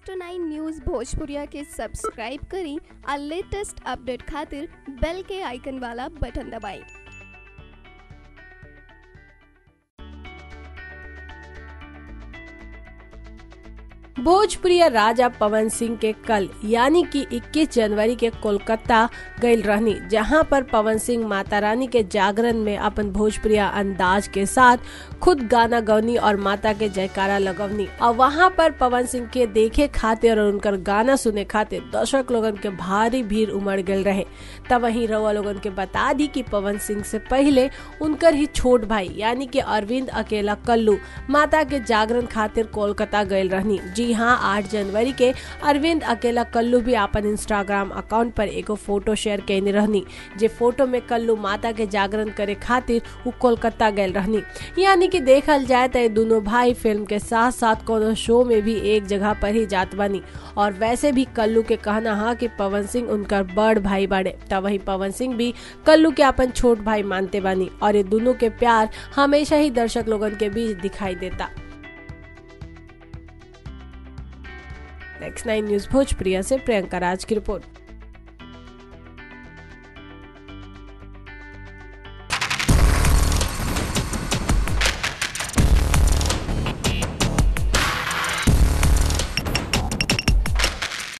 next nine news भोजपुरिया के subscribe करी और लेटेस्ट अपडेट खातिर बेल के आइकन वाला बटन दबाएं भोजपुरी राजा पवन सिंह के कल यानी कि 21 जनवरी के कोलकाता गईल रहनी जहां पर पवन सिंह माता रानी के जागरण में अपन भोजपुरिया अंदाज के साथ खुद गाना गवनी और माता के जयकारा लगवनी और वहां पर पवन सिंह के देखे खातिर और उनकर गाना सुने खातिर दर्शक लोगन के भारी भीड़ उमड़ गए रहे तब वहीं रउआ लोगन के बता दी कि पवन सिंह से पहले उनकर ही छोट भाई यानी कि अरविंद अकेला कल्लू माता के जागरण खातिर कोलकाता गए रहनी जी हाँ आठ जनवरी के अरविंद अकेला कल्लू भी अपन इंस्टाग्राम अकाउंट पर एगो फोटो शेयर कैने रहनी जे फोटो में कल्लू माता के जागरण करे खातिर वो कोलकाता गए रहनी यानी कि देखल जाए तो दोनों भाई फिल्म के साथ साथ कोनो शो में भी एक जगह पर ही जात बनी और वैसे भी कल्लू के कहना हा कि पवन सिंह उनका बड़ भाई बाड़े तब वही पवन सिंह भी कल्लू के अपन छोट भाई मानते बानी और ये दोनों के प्यार हमेशा ही दर्शक लोगन के बीच दिखाई देता नेक्स्ट नाइन न्यूज भोजप्रिया से प्रियंका राज की रिपोर्ट